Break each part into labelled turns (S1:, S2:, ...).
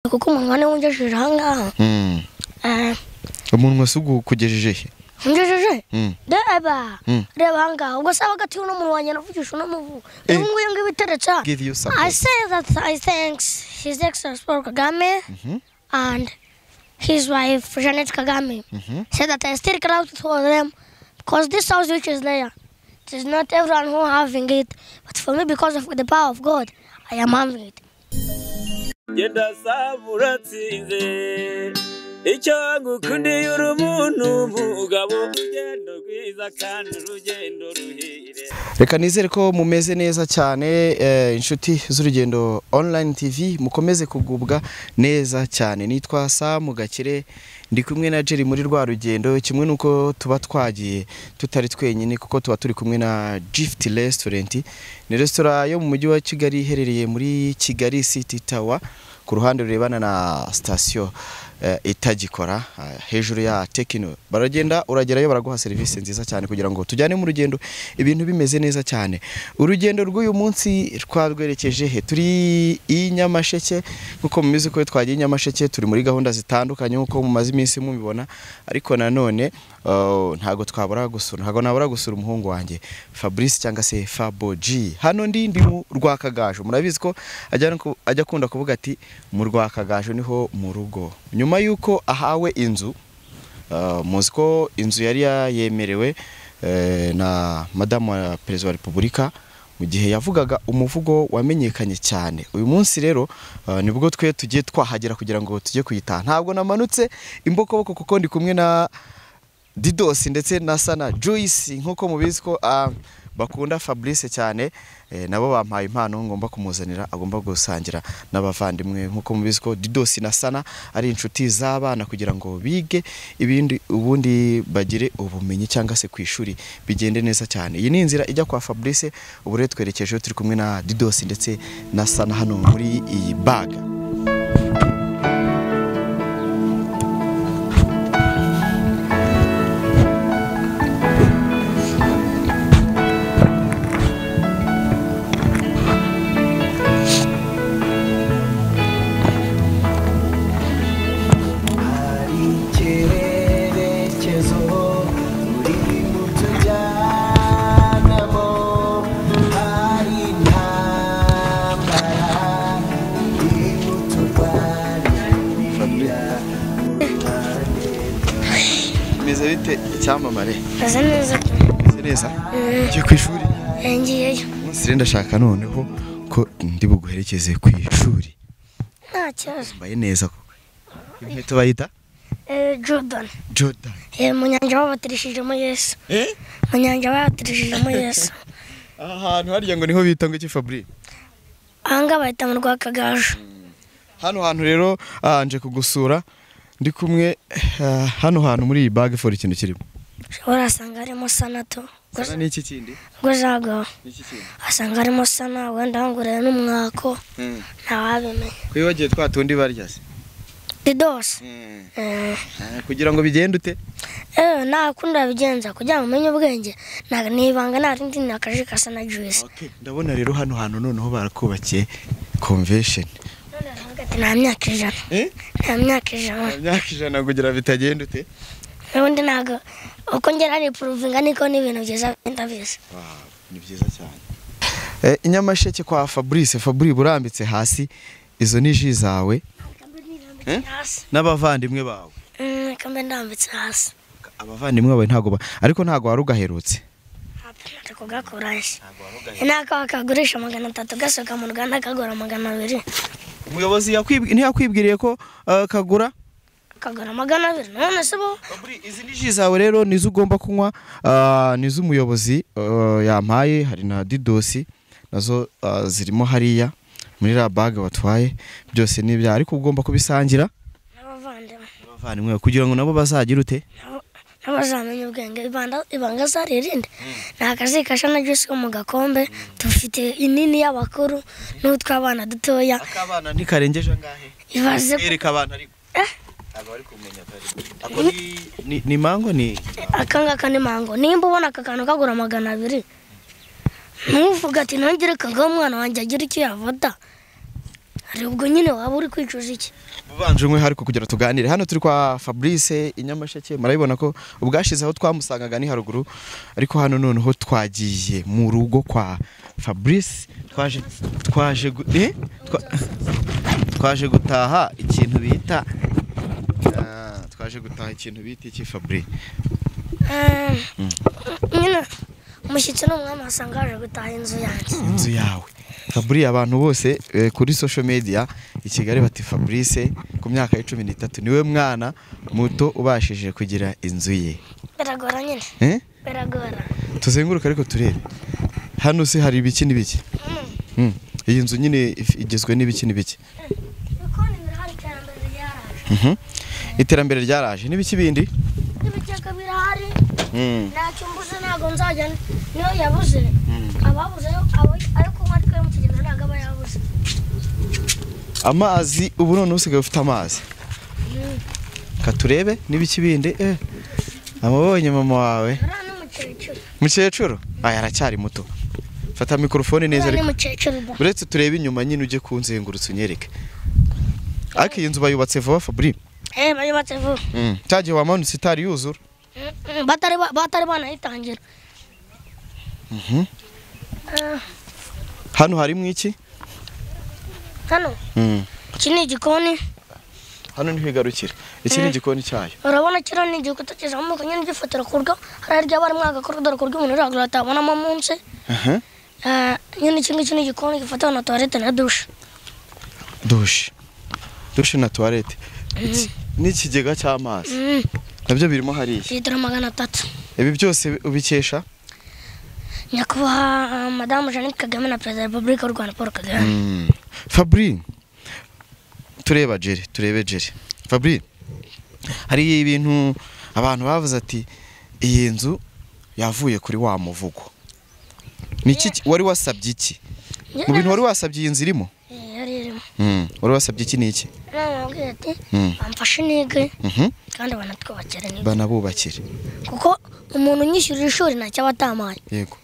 S1: kuko umunwa niwo ungejeje aha ngaha
S2: Mm.
S1: Eh,
S2: umuntu wese ugejeje he
S1: ungejeje
S2: Mm.
S1: reba
S2: Mm.
S1: reba aha ngaha ubwo se hagati y'uno muntu wanjye navugisha uno muvu
S2: Eh.
S1: ubu nguyu nguyu iteretse aha.
S2: give you
S1: I
S2: support
S1: say that I thanks His Excellency Paul Kagame
S2: Mhm.
S1: and his wife Janet Kagame.
S2: Mhm.
S1: Say that I still grateful for them because this house which is there, it is not everyone who having it, but for me because of the power of God, I am having it.
S3: genda sabura nsinze icyo ngukundiye uri umuntu umugabo urugendo rwiza kandi urugendo ruhire
S2: reka nizere ko mumeze neza cyane eh, inshuti z'urugendo online tv mukomeze kugubwa neza cyane nitwa samu gakire ndi kumwe na jerry muri rwa rugendo kimwe n'uko tuba twagiye tutari twenyine kuko tuba turi kumwe na gift restaurant ni resitora yo mu mujyi wa kigali iherereye muri kigali city tower ku ruhande rurebana na sitasiyo eh, itagikora eh, hejuru ya tekino baragenda uragerayo baraguha serivisi nziza cyane kugira ngo tujyane mu rugendo ibintu bimeze neza cyane urugendo rw'uyu munsi twarwerekeje he turi i nyamasheke nk'uko mubizi ko twagiye i nyamasheke turi muri gahunda zitandukanye nk'uko mumaze iminsi mubibona ariko nanone eh, ntago twabura gusura ntago nabura gusura umuhungu wanjye Fabrice cyangwa se Fabo G hano ndi ndi mu rwakagaju murabizi ko ajya no ku- ajya akunda kuvuga ati mu rwakagaju niho mu rugo nyuma y'uko ahawe inzu Uh, muzi ko inzu yari ya- yemerewe eh, na madamu wa perezida wa repubulika mu gihe yavugaga umuvugo wamenyekanye cyane uyu munsi rero uh, nibwo twe tugiye twahagera kugira ngo tujye kuyitaha ntabwo namanutse imbokoboko kuko ndi kumwe na Didos ndetse na Sana Joyce nk'uko mubizi ko ah, bakunda Fabrice cyane eh, nabo bampaye impano ngomba kumuzanira agomba gusangira n'abavandimwe nk'uko mubizi ko Didos na Sana ari inshuti z'abana kugira ngo bige ibindi ubundi bagire ubumenyi cyangwa se ku ishuri bigende neza cyane iyi ni inzira ijya kwa Fabrice ubu rero twerekejeho turi kumwe na Didos ndetse na Sana hano muri iyi baga
S4: hari icyerekezo uri mutujyanamo hari intambara iri muturwanirira
S2: meze bite icyamamare
S1: Nasa neza
S2: Meze neza ugiye ku ishuri
S1: ngiyeyo
S2: umunsi ndashaka noneho ko ndi buguherekeze ku ishuri
S1: nta kibazo.
S2: mbaye neza koko inkweto bayita
S1: Eh, Jordan,
S2: joda
S1: eh, mu nyanja babatirishijemo Yesu. Mu nyanja babatirishijemo Yesu.
S2: aha hantu harya ngo niho bita ngo iki fabri
S1: Aha ngaha bahita mu rwakagaju.
S2: hano hantu rero ah, nje kugusura ndi kumwe ah, hano hantu muri iyi bag for ikintu kirimo
S1: Ushobora asanga harimo sanato.
S2: sana n'iki kindi
S1: Ngo zagaho.
S2: n'iki kindi
S1: asanga harimo sana wenda wanguriye n'umwako
S2: Mm.
S1: ntawabimenya
S2: kuri bagiye twa tundi barya se
S1: didose
S2: Ah, kugira ngo bigende ute
S1: ewe nta kundi wabigenza kugira ngo umenye ubwenge nta- ni ibanga nta rindi ni akaji gasa na juwisi
S2: ndabona rero hano hantu noneho barakubakiye convention
S1: none aravuga ati nta myaka ijana
S2: eh
S1: nta myaka ijana
S2: imyaka ijana kugira bitagende ute
S1: ubundi ntabwo uko ngera ari puruvinga niko n'ibintu byiza bigenda biza
S2: ni byiza cyane inyamasheke kwa fabrice fabri burambitse hasi izo ni ji zawe Eh?
S1: hasi
S2: n'abavandimwe bawe
S1: Mm, reka mbe ndambitse hasi
S2: abavandimwe bawe ntabwo ba- ariko ntabwo wari ugaherutse
S1: ari kugakuraje nako bakagurisha magana atatu gasohoka mu ruganda kagura magana abiri
S2: umuyobozi yakwib- ntiyakwibwiriye ko eh, kagura
S1: kagura magana abiri none se bo
S2: Fabri, izi ni ji zawe rero nizo ugomba kunywa ah, ni iz'umuyobozi eh, yampaye hari na didosi nazo ah, zirimo hariya muri ra baga batwaye byose ni ibyawe ariko ugomba kubisangira
S1: n'abavandimwe
S2: abavandimwe bawe kugira ngo nabo bazagire ute
S1: Nabo- n'abazamenya ubwenge ibanda- ibanga zaririnde nta kazikasha na juice yo mu gakombe tufite inini y'abakuru n'utw'abana dutoya
S2: akabana ntikarengeje angahe
S1: ibaze
S2: Ereka abantu ariko
S1: Eh?
S2: ntabwo bari kumenya ko ari- ako ni- ni- ni mango ni
S1: akangaka ni mango nimba ubona aka kantu kagura magana abiri ntuvuga ati nongere kagaha umwana wanjye agira icyo yavota hari ubwo nyine waba uri kwicuza iki
S2: ubanje umwe ariko kugira tuganire hano turi kwa fabrice i nyamasheke murabibona ko ubwashize aho twamusangaga ni haruguru ariko hano noneho twagiye mu rugo kwa fabrice twaje twaje gu- eh? Twa- twaje gutaha ikintu bita Ah, twaje gutaha ikintu bita iki fabri
S1: Eh, nyine umushyitsi ni umwami wasanga yaje gutaha inzu yanjye
S2: inzu yawe fabri abantu bose eh, kuri social media i kigali bati fabrice ku myaka ya cumi n'itatu niwe mwana muto ubashije kugira inzu ye
S1: biragora nyine
S2: eh?
S1: biragora
S2: tuzenguruka ariko turebe hano se hari ibiki n'ibiki Mm. iyi nzu nyine if- igizwe n'ibiki n'ibiki
S1: ibikoni birahari iterambere ryaraje
S2: Mhm. iterambere ryaraje n'ibiki bindi
S1: ibigega birahari
S2: Mm.
S1: ntacyo mbuze ntabwo nzajya niyo yabuze ababuze abo- ayo kunywa ariko yo mu kigega ntabwo aba yabuze
S2: amazi ubu none usigaye ufite amazi katurebe n'ibiki bindi eh. amabonye mama wawe
S1: uriya ni umukecuru
S2: mukecuru aya aracyari muto fata mikorofone neza
S1: uriya ni
S2: ariko
S1: umukecuru da
S2: uretse turebe inyuma nyine ujye kunzengurutsa unyereke ariko iyi nzu bayubatse vuba fabri
S1: eh bayubatse vuba
S2: mm. cya gihe wamanutse itari yuzura
S1: Mm, mm, batari ba- batari banayitangira
S2: Mhm.
S1: Eh,
S2: hano harimo iki
S1: hano
S2: mm.
S1: iki ni igikoni
S2: hano niho igarukira iki ni igikoni cyayo
S1: urabona kiriya ni igikuta kizamuka nyine gifotora ku rwo hariya ryaba harimo agakorodo ku rwo umuntu uri haguru atabonamo munsi
S2: aha
S1: Eh, nyine iki ngiki ni igikoni gifotora na tuwarete na dushe
S2: dushe dushe na tuwarete Iki- n'ikigega cy'amazi
S1: Mm,
S2: nabyo birimo hariya
S1: litiro magana atatu
S2: ibi byose ubikesha
S1: nyakubahwa eh, madamu jeannette kagame na perezida wa repubulika y'u rwanda paul kagame
S2: Mm. fabri tureba jeri turebe jeri fabri hari ibintu abantu bavuze ati iyi nzu yavuye kuri wa muvugo Ni iki ki- wari wasabye iki mu bintu wari wasabye iyi nzu irimo
S1: Eh, yari irimo
S2: Mm. wari wasabye iki ni iki
S1: inama yabwiye ati
S2: Mm.
S1: bamfashe nige
S2: Mhm.
S1: kandi banatwubakire nige
S2: banabubakire
S1: kuko umuntu unyishyurira ishuri ntacyo aba atamaye
S2: yego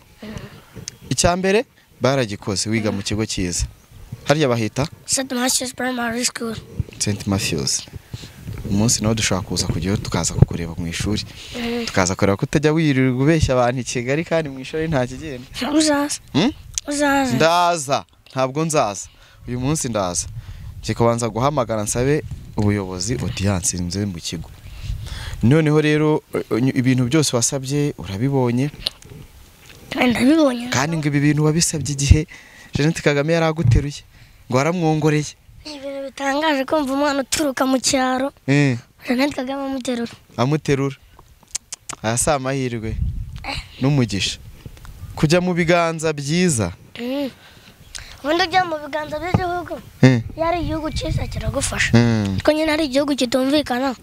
S2: icya mbere baragikoze wiga mu kigo cyiza hariya bahita
S1: st matthews primary school
S2: St Matthews umunsi nawe dushobora kuza kujyayo tukaza kukureba mu ishuri tukaza kureba ko utajya wirirwa ubeshya abantu i Kigali kandi mu ishuri nta kigenda
S1: uzaza
S2: Hmm?
S1: uzaza
S2: ndaza ntabwo nzaza uyu munsi ndaza kikabanza guhamagara nsabe ubuyobozi audience nze mu kigo noneho rero eh, ibintu byose wasabye urabibonye
S1: ndabibonye
S2: kandi ngo ibi bintu wabisabye igihe Jeannette Kagame yari aguteruye ngo waramwongoreye
S1: ni ibintu bitangaje kumva umwana uturuka mu cyaro
S2: Eh.
S1: jeannette kagame amuterura
S2: amuterura aya si amahirwe n'umugisha kujya mu biganza byiza
S1: Mm. ubundi ujya mu biganza by'igihugu
S2: Eh,
S1: iyo ari igihugu cyiza kiragufasha
S2: mm.
S1: kuko nyine ari igihugu kitumvikana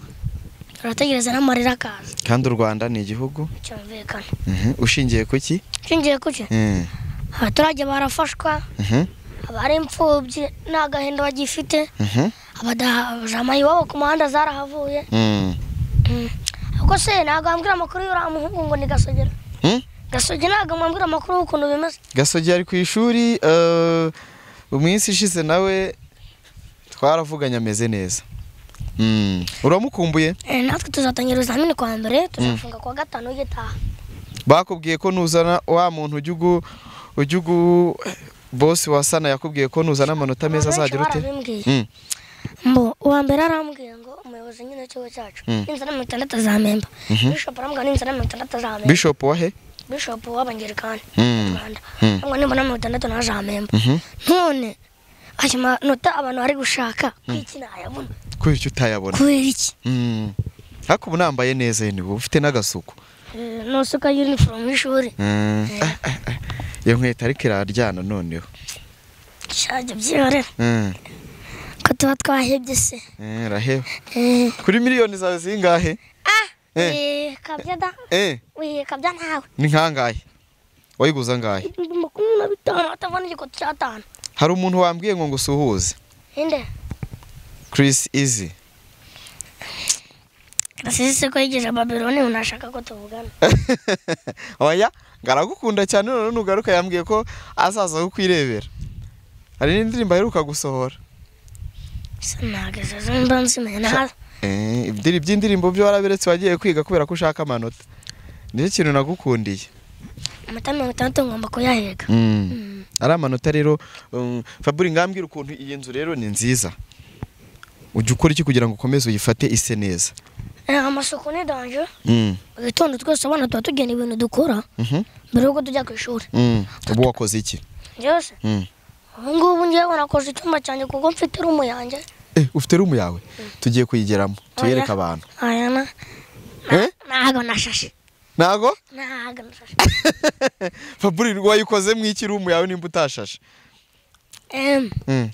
S1: urategereza n'amarira akaza
S2: kandi u rwanda ni igihugu
S1: cyumvikana
S2: Mhm, ushingiye ku ki
S1: shingiye kuki
S2: Mm,
S1: abaturage barafashwa
S2: mhm,
S1: abari imfubyi nta gahinda bagifite
S2: mhm,
S1: abadahajama iwabo ku muhanda zarahavuye
S2: mm.
S1: Mm. ubwo se ntabwo wambwira amakuru y'uriya muhungu ngo ni gasogera
S2: Mm?
S1: gasogi ntabwo mwambwira amakuru y'ukuntu bimeze
S2: gasogi ari ku ishuri eh, mu minsi ishize nawe twaravuganye ameze neza Mm, uramukumbuye
S1: Eh, natwe tuzatangira ibizamini kwa mbere tuzafunga kuwa gatanu gitaha
S2: bakubwiye ko nuzana wa muntu ujya ugu ujya ugu bosi wasana yakubwiye ko nuzana amanota meza
S1: Abantu benshi
S2: azajya urutera
S1: barabimbwiye.
S2: Mm.
S1: mbo uwa mbere arambwiye ngo umuyobozi nyine w'ikigo cyacu
S2: Mm.
S1: n'inzira mirongo itandatu azamemba bishop arambwira n'inzira mirongo itandatu azamemba
S2: bishop wahe
S1: bishop w'abangerikani mu
S2: Mm.
S1: rwanda
S2: Mm.
S1: arambwira nimbona mirongo itandatu nawe azamemba
S2: Mhm.
S1: none ayo manota abantu bari gushaka kwiki nayabona
S2: kubera icyo utayabona
S1: kubera iki
S2: Mm. ariko ubu nambaye neza yenda ubu ufite n'agasuku
S1: Eh, nusuka uniform y'ishuri
S2: Mm. Ah, ah, ah. iyo nkweto ariko iraryana noneho
S1: shajya byihorera
S2: Mm.
S1: ko tuba twahebye se
S2: Eh, raheba
S1: Eh,
S2: kuri miliyoni zawe zingahe
S1: ah
S2: Eh.
S1: eh, kabya da
S2: Eh,
S1: we kabya ntawe
S2: ni nkangahe wayiguza angahe
S1: ibihumbi makumyabiri na bitanu batavana igikoto cy'atanu
S2: hari umuntu wambwiye ngo ngusuhuze
S1: inde
S2: Chris Easy
S1: gasisi ko yigeze babironi unashaka ko tuvugana
S2: oya ngaragukunda cyane none nugaruka yambwiye ko azaza kukwirebera hari n'indirimbo aheruka gusohora
S1: sinageze mba nsimena hasi
S2: Eh, ibyo- iby'indirimbo byo warabiretse wagiye kwiga kubera ko ushaka amanota nicyo kintu nagukundiye
S1: amata mirongo itandatu ngomba kuyahega
S2: Mm. ari amanota rero um, faburi ngambwira ukuntu iyi nzu rero ni nziza ujya ukora iki kugira ngo ukomeze uyifate ise neza
S1: Eh, amasuku ni danje
S2: Mm,
S1: igitondo twese abana tuba tugena ibintu dukora
S2: mhm,
S1: mbere y'uko tujya ku ishuri
S2: mm. ubu wakoze iki
S1: byose
S2: Mm.
S1: ubu ngubu ngewe nakoze icyumba cyanjye kuko mfite rumu yanjye
S2: Eh, ufite rumu yawe tugiye kuyigeramo tuyereke abantu
S1: ayana
S2: Eh?
S1: ntago nashashe
S2: ntago
S1: ntago nashashe
S2: faburi wayikoze mu iki rumu yawe nimba utashashe
S1: Em,
S2: Mm,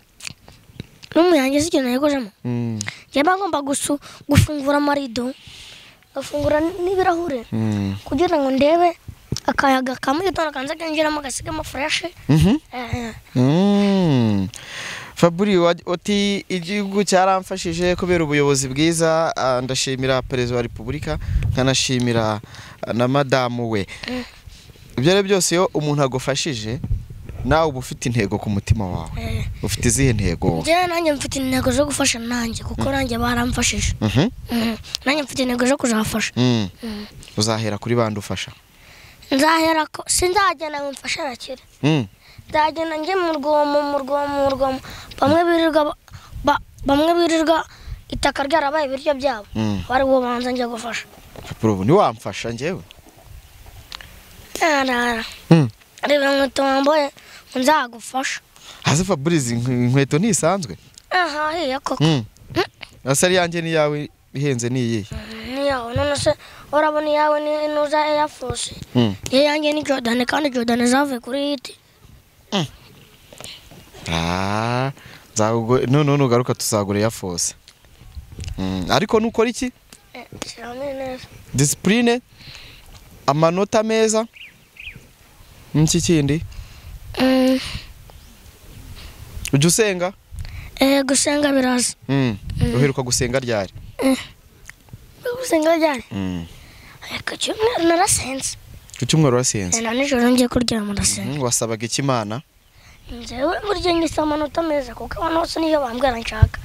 S1: rumu yanjye si ikintu nayikojemo
S2: mm,
S1: njyewe ngomba gusu- gufungura amarido ngafungura n- n'ibirahure
S2: mm.
S1: kugira ngo ndebe akayaga ka mu gitondo kanza kinjiramo gasigamo fureshi
S2: Mhm.
S1: Eh,
S2: Mm. Faburi wa- uti igihugu cyaramfashije kubera ubuyobozi bwiza ah, ndashimira perezida wa repubulika nkanashimira ah, na madamu we ibyo ari byo byose iyo umuntu agufashije nawe uba ufite intego ku mutima wawe
S1: eh.
S2: ufite izihe ntego wowe?
S1: njyewe nanjye mfite intego zo gufasha nanjye kuko nanjye baramfashije
S2: Mhm.
S1: Mhm. nanjye mfite intego zo kuzabafasha
S2: Mm. uzahera kuri bande ufasha
S1: nzahera ko sinzagenda ngo mfashe arakire
S2: Mm.
S1: nzagenda njye mu rwomo mu rwomo mu rwomo bamwe birirwa ba- ba- bamwe birirwa itaka ryarabaye ibiryo byabo
S2: Mm.
S1: bari bubanza njye gufasha
S2: Faburi ubu ntiwamfasha njyewe
S1: arara
S2: Mm.
S1: reba inkweto wambaye ngo nzagufasha
S2: hasi Faburi izi inkweto ntisanzwe
S1: aha hiya koko
S2: Mm. hasi ari yanjye n'iyawe ihenze ni iyihe
S1: niyawe none se urabona iyawe ni inuza eyafosi
S2: Mm.
S1: iyo yanjye ni jodani kandi jodani zavuye kuri hiti
S2: Ah, nzagugu- none nugaruka tuzagura iya fose ariko nukora iki
S1: shyiramo neza
S2: disipurine amanota meza n'iki kindi
S1: Mm,
S2: ujya usenga
S1: eh, gusenga biraza
S2: Mm. uheruka gusenga ryari
S1: gusenga ryari
S2: Mm.
S1: ku cyumweru narasenze
S2: ku cyumweru wasenze
S1: na nijoro ngiye kuryama ndasenga
S2: Mm, wasabaga ikimana
S1: ngewe burya nyisaba amanota meza kuko abantu bose niyo bambwira nshaka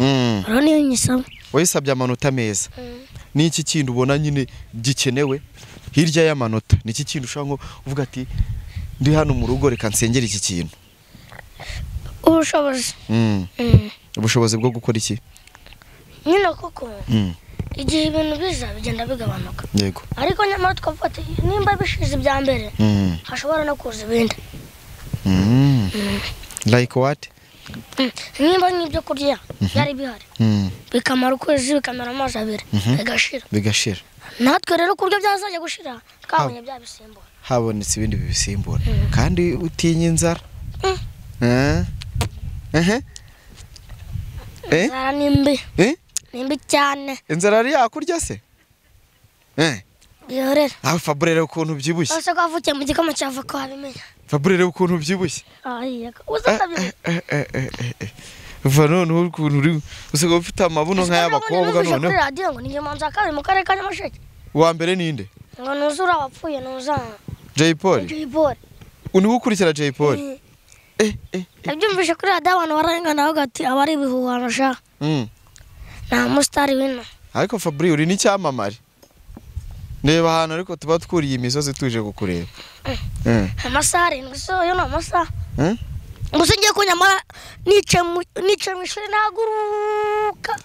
S1: rero niyo nyisaba
S2: wayisabye amanota meza
S1: Mm.
S2: n'iki kindi ubona nyine gikenewe hirya y'amanota ni iki kindi ushobora kuvuga ati ndi hano mu rugo reka nsengere iki kintu
S1: ubushobozi
S2: Mm.
S1: Mm.
S2: ubushobozi bwo gukora iki
S1: nyine kuko
S2: Mm.
S1: igihe ibintu biza bigenda bigabanuka
S2: yego
S1: ariko nyamara twumva ati nimba bishize ibya mbere
S2: Mm.
S1: hashobora no kuza ibindi
S2: Mm. Like what?
S1: Mm. nimba nk'ibyo kurya byari bihari
S2: Mm.
S1: bikamara ukwezi bikamara amezi abiri bigashira
S2: Bigashira.
S1: natwe rero ku buryo byazajya gushira twabonye byabisimbura
S2: Habonetse ibindi bibisimbura. Kandi utinya inzara. Eh? Eh? Eh?
S1: inzara ni mbi
S2: Eh?
S1: ni mbi cyane
S2: Inzara ari yakurya se? Eh?
S1: bihorera
S2: Ah Fabure rero ukuntu byibushye.
S1: ese ko wavukiye mu gikoma cya avoka wabimenya
S2: Fabure rero ukuntu byibushye.
S1: uzi
S2: Eh,
S1: utabimenya
S2: eh, eh, eh, eh, eh. Uva noneho ukuntu uri usigaye ufite amabuno nk'ay'abakobwa
S1: kuri
S2: noneho.
S1: radiyo ngo ni njye manzi wa kabiri mu karere ka nyamasheke
S2: Uwa mbere ninde?
S1: ngo nuzi urabapfuye nuza
S2: Jay Polly.
S1: jibori
S2: Uniwe ukurikira Jay Polly. Eh, eh.
S1: nabyumvise kuri radiyo abantu barengana bavuga ati aba ari ibihuhano sha
S2: Mm.
S1: nta musitari wino
S2: ariko fabri uri n'icyamamare reba ahantu ariko tuba twuriye imisozi tuje kukureba Eh,
S1: amasaha arindwi so yo ni amasaha
S2: eh?
S1: gusa ngiye ko nyamara nicaye mu- nicaye mu ishuri nahaguruka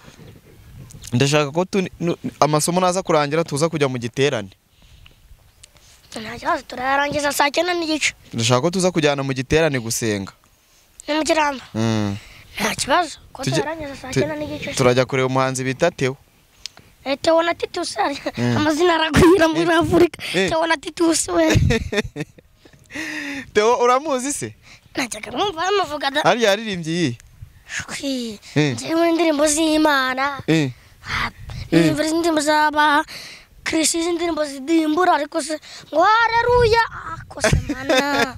S2: ndashaka ko tu- nu- amasomo naza kurangira tuza kujya mu giterane
S1: nta kibazo turayarangiza saa cyenda n'igice
S2: ndashaka ko tuza kujyana mu giterane gusenga
S1: ni mu kirambo
S2: Mm.
S1: nta kibazo ko
S2: Tujye-
S1: tuyarangiza saa
S2: tu-
S1: cyenda n'igice
S2: turajya kureba umuhanzi bita teo
S1: Eh, Theo na Titus ari amazina aragwira muri Afurika
S2: Eh.
S1: Theo na Titus we
S2: teo uramuzi se
S1: najyaga mwumva bamuvuga da
S2: ariya yaririmbye iyi
S1: shwi
S2: Eh.
S1: njyewe indirimbo z'Imana
S2: Eh,
S1: ah, ndirimbo indirimbo z'aba Kristo izi ndirimbo zidimbura ariko se ngo haleluya ah ko se mana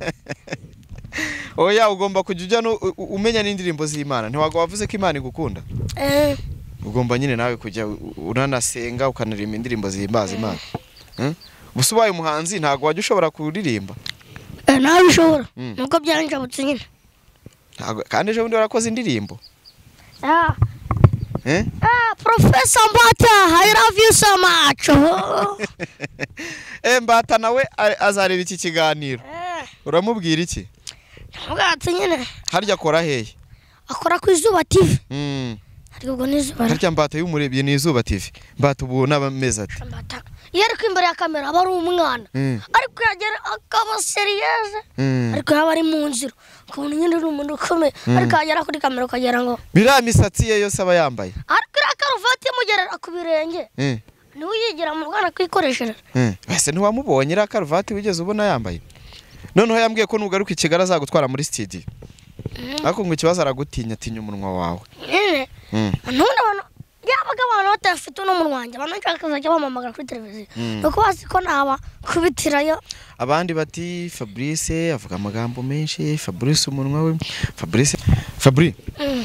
S2: oya ugomba kujya ujya no- u- u- umenya n'indirimbo z'imana ntiwago wavuze ko imana igukunda
S1: eh
S2: ugomba nyine nawe kujya u- unanasenga ukanaririmba indirimbo zihimbaza imana Eh? gusa ubaye umuhanzi ntabwo wajya ushobora kuririmba
S1: eh, nawe ushobora
S2: Mm.
S1: nuko byanjabutse nyine
S2: Ntabwo- kandi ejo bundi warakoze indirimbo
S1: ah
S2: Eh?
S1: Ah, Professor Mbata, I love you so much.
S2: Eh, mbata nawe a- azareba iki kiganiro
S1: Eh,
S2: uramubwira iki
S1: ntabwatse nyine
S2: harya akora hehe
S1: akora ku izuba TV
S2: Mm.
S1: ariko ubwo n'izuba
S2: harya mbata iyo umurebye ni izuba tv mbata ubu n'abameze ati
S1: mbata iyo ari imbere ya kamera aba ari umwana
S2: Mm.
S1: ariko yagera akaba seriyeze
S2: Mm.
S1: ariko yaba ari mu nzira ukabona nyine uri umuntu ukomeye ariko yagera kuri kamera ukagira ngo
S2: biriya misatsi ye yose aba yambaye
S1: ariko iriya karuvati imugerera ku birenge
S2: Mm.
S1: niwe uyigira mu rwanda kuyikoreshereza
S2: Mm. wese ntiwamubonye iriya karuvati wigeze ubona yambaye noneho yambwiye ko nugaruka i kigali azagutwara muri sitidiyo ariko ngo ikibazo aragutinya atinya umunwa wawe
S1: nyine
S2: Mm.
S1: none abantu yabaga abantu batafite uno mu rwanda abantu bashaka kuzajya bamamagara kuri televiziyo
S2: Mm.
S1: ni uko bazi ko ntaba kubitirayo
S2: abandi bati fabrice avuga amagambo menshi fabrice umunwa we fabrice fabri
S1: Mm.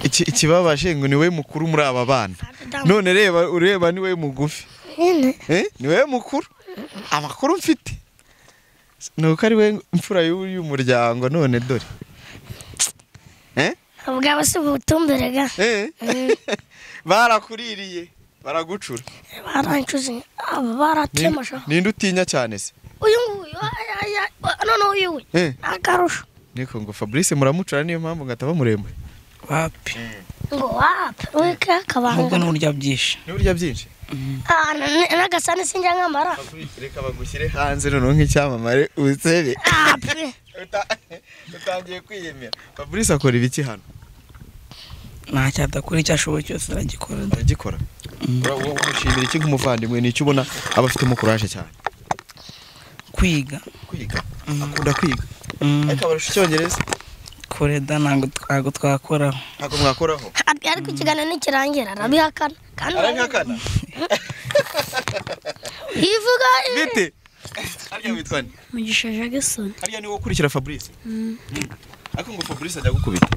S2: iki ikibabaje ngo ni we mukuru muri aba bana
S1: Damu.
S2: none reba ureba ni we mugufi
S1: nyine
S2: Eh, ni we mukuru amakuru mfite ni uko ari we mfura y'u- y'umuryango none dore Eh?
S1: bwaba si ubutumbere ga
S2: Eh. barakuririye baragucura
S1: barancuze aba baratemasha
S2: Ni- ninde utinya cyane se
S1: uyu nguyu aya, aya, noneho uyu we
S2: Eh.
S1: ni akarusho
S2: niko ngo fabrice muramucura niyo mpamvu ngo ataba muremure
S5: wapi
S1: ngo wape weke
S5: ahubwo
S1: akabanga
S5: ni uburyo byinshi
S2: niba urya byinshi
S1: Ah, na- na- n'agasani sinjya nkamara
S2: reka bagushyire hanze noneho nk'icyamamare uzere
S1: Ah, pe.
S2: Uta- utangiye kwiyemera fabrice akora ibiki hano
S5: ntacyo adakora icyo ashoboye cyose aragikora
S2: aragikora Ura- wowe umushimira iki nk'umuvandimwe ni icyo ubona aba afitemo kuraje cyane
S5: kwiga
S2: kwiga akunda kwiga
S5: Mm,
S2: ariko abarusha icyongereza
S5: kureda ntabwo ntabwo twakoraho
S2: ntabwo mwakoraho
S1: Ar- ariko ikiganiro nikirangira arabihakana kandi
S2: arabihakana
S1: ivuga
S2: bite harya witwa ni
S6: mugisha jagisoni
S2: harya niwe ukurikira fabrice Mm. ariko ngo fabrice ajya gukubita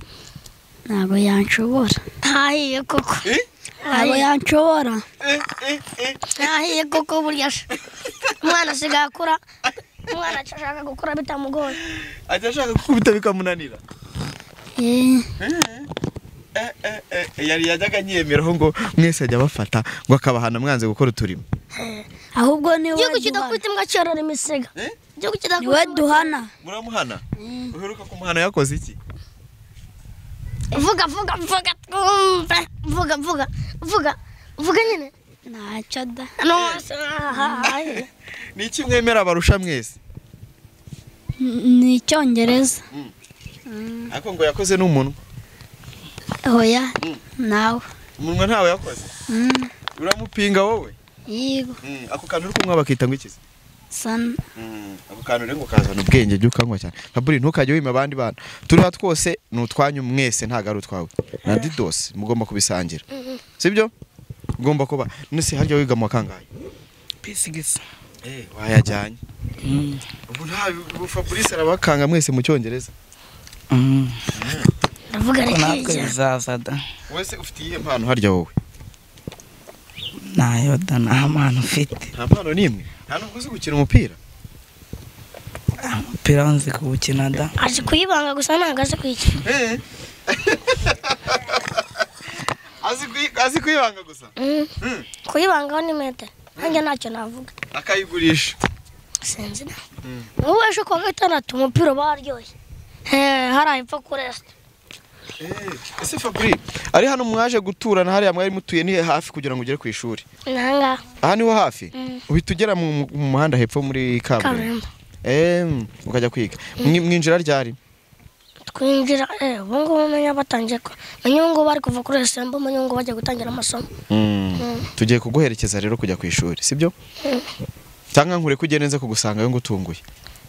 S6: ntabwo yanshobora
S1: ntahiye koko
S2: Eh?
S6: ntabwo yanshobora
S2: Eh, eh, eh.
S1: ntahiye koko burya se umwana asigaye akura umwana ashaka gukura bitamugoye
S2: ajya ashaka gukubita bikamunanira
S6: Eh,
S2: Eh, eh, eh, yari yajyaga anyemeraho ngo mwese ajya abafata ngo akabahana mwanze gukora uturimo
S6: ahubwo ni
S1: igihugu
S6: wowe duhana
S1: kidakubita imbwa cyorora imisega
S2: Eh?
S1: igihugu
S6: ni wowe
S1: kidakubita imbwa-
S6: duhana
S2: muramuhana uheruka kumuhana yakoze iki
S1: vuga vuga vuga twumve vuga vuga vuga vuga nyine
S6: ntacyo da
S1: no ahahahahe
S2: ni iki mwemera abarusha mwese
S6: N- ni icyongereza
S2: ariko ngo yakoze n'umunwa
S6: oya nawe
S2: umunwa ntawe yakoze
S6: Mm,
S2: uramupinga wowe
S6: yego
S2: ako kantu uri kunywa bakita ngo iki se
S6: sana
S2: ako kantu rero ngo kazana ubwenge jya ukanywa cyane faburi ntukajye wima abandi bantu turiho twose ni utwanyu mwese ntabwo ari utwawe na didosi mugomba kubisangira sibyo ugomba kuba nese harya wiga mu wa kangahe
S5: pisi gisa
S2: wayajyanye
S5: Mm,
S2: ubu nta ubu fabrice arabakanga mwese mu cyongereza
S5: mm.
S1: ndavuga
S5: Ariko natwe
S1: rekijya
S5: bizaza da
S2: wese ufite iyihe mpano harya wowe
S5: ntayo da nta mpano ufite
S2: nta mpano n'imwe nta nubwo uzi gukina umupira
S5: umupira wanze kuwukina da
S1: azi kuyibanga gusa ntabwo azi kuyikina
S2: Azi kwi- azi kwibanga gusa
S1: Mm.
S2: Mm.
S1: kuyibangaho ni metero nanjye ntacyo navuga
S2: akayigurisha
S1: sinzi na ubu ejo kuwa gatandatu umupira uba waryoshye Eh, hariya hepfo kuri esite
S2: ese fabri ari hano mwaje guturana hariya mwari mutuye ni hafi kugira ngo ugere ku ishuri
S1: ni ahangaha
S2: aha niho hafi
S1: Mm.
S2: uhita ugera mu mu muhanda hepfo muri kaburimbo
S1: kaburimbo
S2: Em, ukajya kwiga Mwi- mwinjira ryari
S1: twinjira eh, ubu ngubu umenya batangiye ko umenye ubu ngubu bari kuva kuri esembo umenye ubu ngubu bagiye gutangira amasomo
S2: tugiye kuguherekeza rero kujya ku ishuri sibyo
S1: Mm.
S2: cyangwa nkure ko ugenda nze kugusangayo ngo utunguye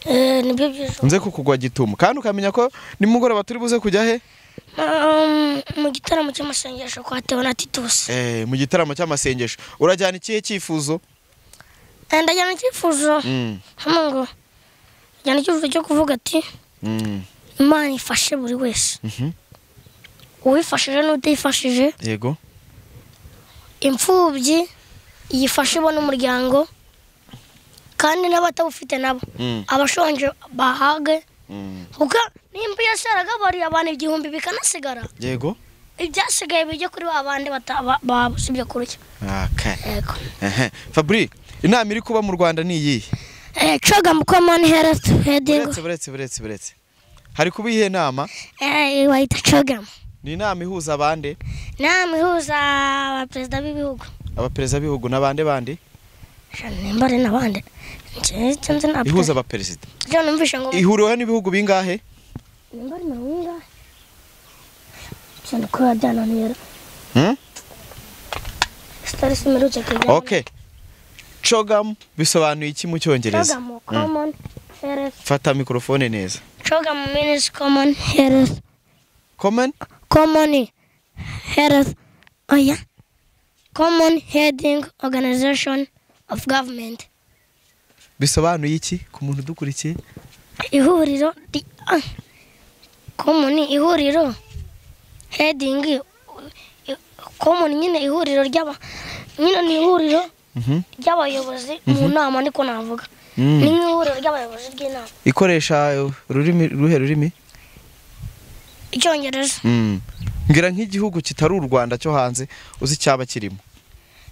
S1: Eh, nibyo byiza
S2: nze kukugwa gitumo kandi ukamenya ko nimugoroba turi buze kujya he
S1: Um, mu gitaramo cy'amasengesho kwa tewo na titusi
S2: Eh, mu gitaramo cy'amasengesho urajyana ikihe cyifuzo
S1: Eh, ndajyana icyifuzo
S2: Mm,
S1: hano ngo njyana icyifuzo cyo kuvuga ati
S2: mm,
S1: imana ifashe buri wese
S2: mhm.
S1: uwifashije n'utayifashije
S2: yego
S1: imfubyi yifashe ibona umuryango kandi n'abatawufite nabo
S2: Mm,
S1: abashonje bahage
S2: mm.
S1: kuko nimba iyo saragabariye abantu igihumbi bikanasigara
S2: yego
S1: ibyasigaye bijya kuri ba bandi bata- ba- baba usibye kurya
S2: Okay.
S1: yego
S2: Ehe. Fabri inama iri kuba mu Rwanda ni iyihe
S1: Eh, coga mu common health heading
S2: buretse buretse buretse buretse hari kuba iyihe nama
S1: eh, bayita coga
S2: ni inama ihuza abande
S1: inama ihuza abaperezida b'ibihugu
S2: abaperezida b'ibihugu n'abande bandi
S1: Sha, nimba ari n'abandi Nje- icyo nzi ntabwo-
S2: ihuza abaperezida
S1: Ibyo numvishe ngo
S2: ihuriweho n'ibihugu bingahe
S1: nimba ari mirongo ingahe cyane ko yabyananira
S2: Hmm?
S1: sitari simerutse kujya
S2: okay cogamu bisobanuye iki mu cyongereza
S1: coga mu common health
S2: fata mikorofone neza
S1: coga mu minis common health
S2: common
S1: common health oya common heading organization of government
S2: bisobanuye iki ku muntu udukurikiye
S1: ihuriro ri- ah. common ihuriro heading i- common nyine ihuriro ry'aba nyine ni ihuriro
S2: Mhm.
S1: ry'abayobozi mu nama niko navuga
S2: Mm.
S1: ni nk'ihuriro ry'abayobozi ry'inama
S2: ikoresha uh, ururimi ruhe rurimi
S1: icyongereza
S2: Mm. ngira nk'igihugu kitari u rwanda cyo hanze uzi icyaba kirimo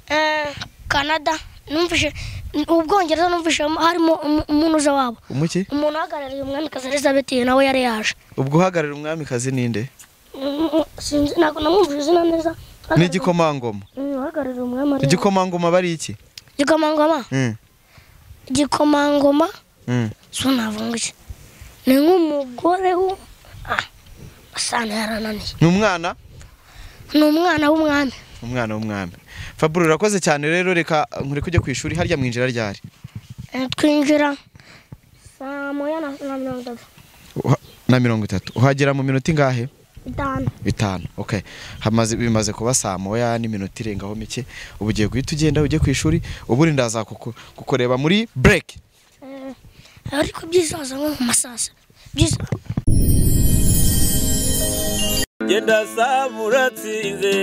S1: Eh, canada numvishe ubwongereza numvishe harimo umu- umunuza wabo
S2: umuki
S1: umuntu uhagarariye umwamikazi elizabeth nawe yari yaje
S2: ubwo uhagararira umwamikazi ninde
S1: Mm, mm, sinzi ntabwo namwumvise izina neza
S2: ni igikomangoma
S1: Mm, uhagarariye umwami ari
S2: igikomangoma aba ari iki
S1: igikomangoma
S2: Mm.
S1: igikomangoma
S2: Mm.
S1: so navuga iki ni nk'umugore w'u- ah asana yarananiye
S2: ni umwana
S1: ni umwana w'umwami
S2: umwana w'umwami fabure urakoze cyane rero reka nkore kujya ku ishuri harya mwinjira ryari
S1: Eh, twinjira saa moya na na mirongo itatu
S2: Uha- na mirongo itatu uhagera mu minota ingahe
S1: itanu
S2: bitanu okay hamaze bimaze kuba saa moya n'iminota irengaho mike ubu ugiye guhita ugenda ujye ku ishuri ubundi ndaza kuku- kukureba muri break
S1: Eh, ariko byizaza nko mu masasa byiza
S3: genda saba uratsinze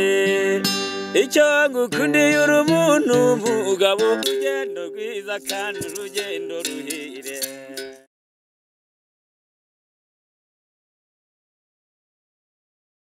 S3: icyo ngukundiye uri umuntu umugabo urugendo rwiza kandi urugendo ruhire